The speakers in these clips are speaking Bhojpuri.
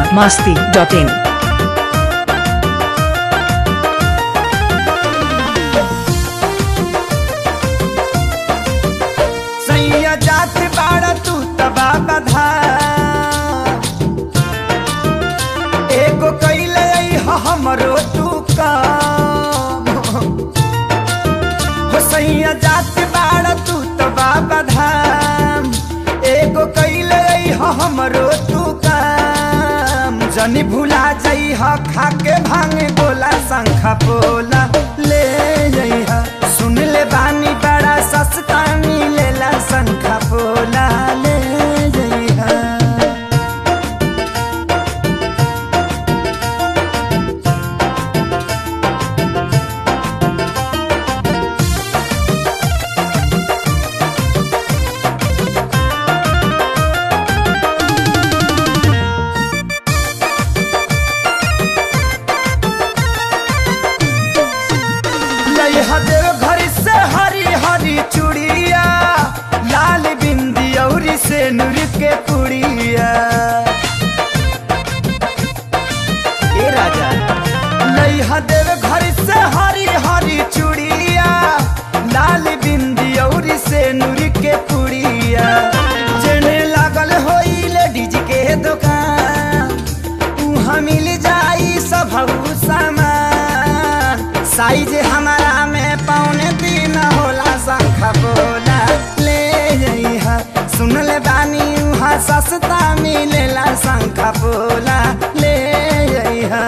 बिहार मास्ती डॉट इन सैया जात बाड़ा तू तबा बधा एगो कैले ह हमरो तू काम हो सैया जात बाड़ा तू तबा बधा एगो कैले ह हमरो तू काम जनी भुला जाइ ह खाके भांगे गोला शंखा पोला ले जाइ ह सुन ले बानी बड़ा सस्ता मिलेला शंखा पोला ले जाइ ह लइहा देव घर से हरी हरी चूड़िया लाल बिंदी औरी से नूर के पुड़िया ए राजा लइहा देव घर से हरी हरी चूड़िया लाल बिंदी औरी से नूर के पुड़िया जेने लागल होई लेडीज के दुकान उहाँ मिल जाई सब सामान साइज हमारा में पौने तीन होला शंखा बोला ले जइहा सुन ले बानी उहाँ सस्ता मिलेला शंखा बोला ले जइहा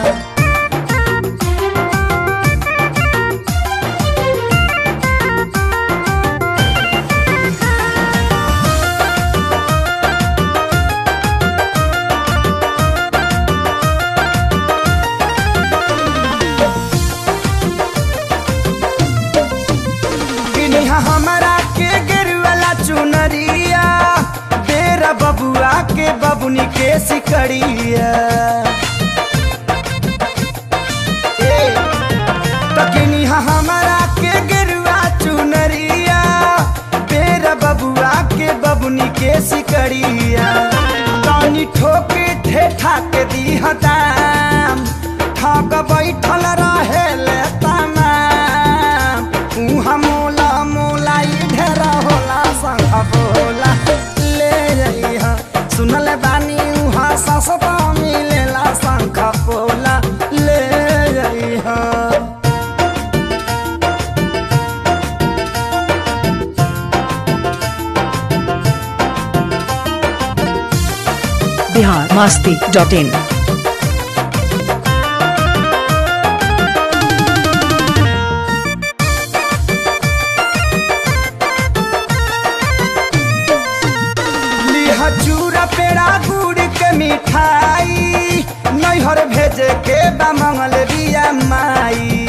किनिहा हमारा के गिरवाला चुनरिया बेरा बबुआ के बबुनी के सिकड़िया ए, तो किनिहा हमारा के गिरवा चुनरिया बेरा बबुआ के बबुनी के सिकड़िया तानी ठोके ठेठा के दी दाम ठग बैठल रहे ले तमाम उहाँ मोला मोला ई ढेर होला संग बोला ले जइहा सुनल बानी उहाँ सस्ता मिलेला शंख पोला ले जइहा बिहार मास्ती डॉट इन लिहा चूरा पेड़ा गुड़ के मिठाई नैहर भेजे के बा मंगल बिया माई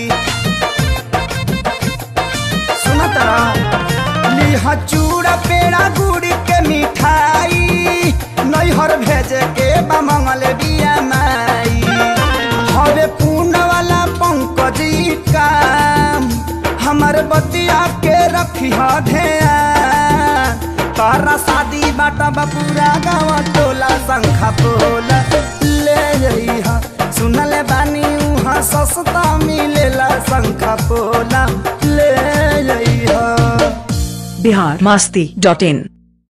सुना तरा लिहा चूड़ा पेड़ा गुड़ के मिठाई नैहर भेजे के बा मंगल बिया माई हवे पूर्ण वाला पंकजी काम हमर बतिया के रखी ध्यान तारा शादी बाटा बपूरा गाँव टोला शंखा पोला ले जइहा सुनल बानी उहाँ सस्ता मिलेला शंखा पोला ले जइहा बिहार मास्ती डॉट इन